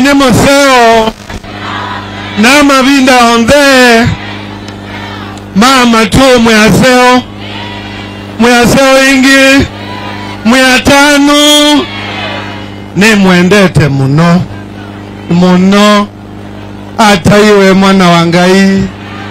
mwenye moseo namavinda onthe mama tu mwaseo mwaseo ingi mwatanu nimwendete muno muno hata iwe mwana wa ngai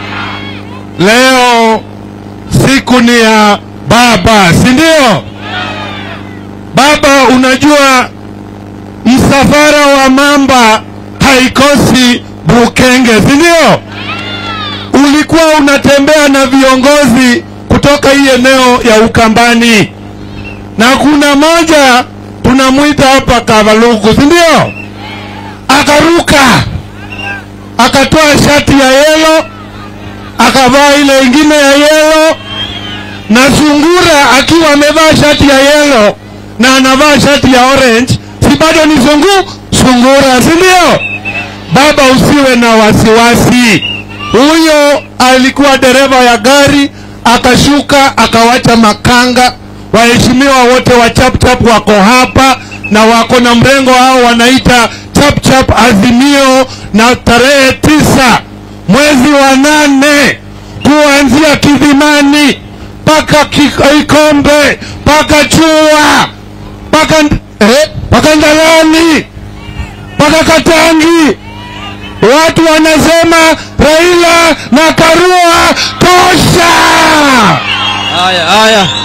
leo siku ni ya baba si ndio baba unajua msafara wa mamba haikosi bukenge si ndio ulikuwa unatembea na viongozi kutoka hii eneo ya ukambani na kuna moja tunamwita hapa kavaluku si ndio akaruka akatoa shati ya yelo akavaa ile ingine ya yelo na sungura akiwa amevaa shati ya yelo na anavaa shati ya orange si bado ni sungu sungura si ndio baba usiwe na wasiwasi huyo alikuwa dereva ya gari akashuka akawacha makanga waheshimiwa wote wa chapchap wako hapa na wako na mrengo hao wanaita chapchap azimio na tarehe tisa mwezi wa nane kuanzia kidhimani mpaka ikombe mpaka chua mpaka eh, mpaka ndalani mpaka katangi watu wanasema raila na karua tosha Haya, haya.